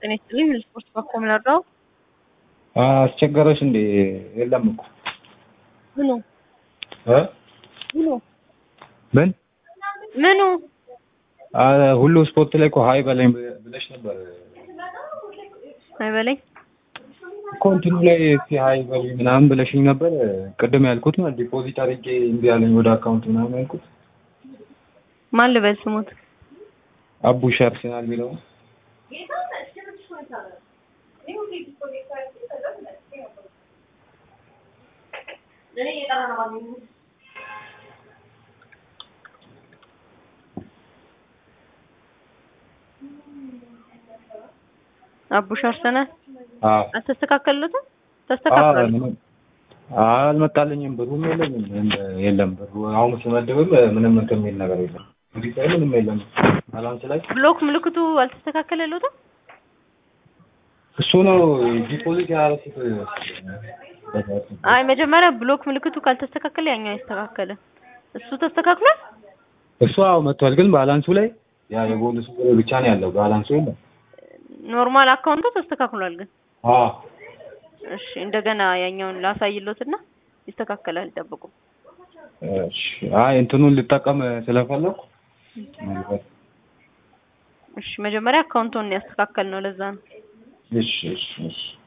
ጤና ይስጥልኝ ስፖርት በኩል ምንረዳው አስቸገረሽ እንዴ? የለም እኮ ምኑ እ ምኑ ምን ምኑ አ ሁሉ ስፖርት ላይ እኮ ሀይ በለኝ ብለሽ ነበር አይበለኝ እኮ እንትኑ ላይ እስኪ ሀይ በለኝ ምናምን ብለሽኝ ነበር። ቅድም ያልኩት ማለት ዲፖዚት አድርጌ እምቢ አለኝ ወደ አካውንት ምናምን ያልኩት ማን ልበል ስሙት አቡሽ አርሰናል የሚለው አቡሽ አርሰናል አዎ አልተስተካከሉትም ተስተካክሏል አልመጣልኝም። ብሩም የለኝም እንደ- የለም ብሩ አሁን ስመድብም ምንም እንትን የሚል ነገር የለም። እንግዲህ ሳይ ምንም የለም ባላንስ ላይ ብሎክ ምልክቱ አልተስተካከለሉትም እሱ ነው ዲፖዚት ያደረኩት። አይ መጀመሪያ ብሎክ ምልክቱ ካልተስተካከለ ያኛው አይስተካከልም እሱ ተስተካክሏል እሱ አዎ መጥቷል፣ ግን ባላንሱ ላይ ያ የቦነሱ ብቻ ነው ያለው። ባላንሱ የለም። ኖርማል አካውንቱ ተስተካክሏል ግን አዎ እሺ እንደገና ያኛውን ላሳይሎትና ይስተካከላል ጠብቁ እሺ። አይ እንትኑን ልጠቀም ስለፈለኩ እሺ መጀመሪያ አካውንቱን ያስተካከል ነው ለዛ ነው እሺ እሺ እሺ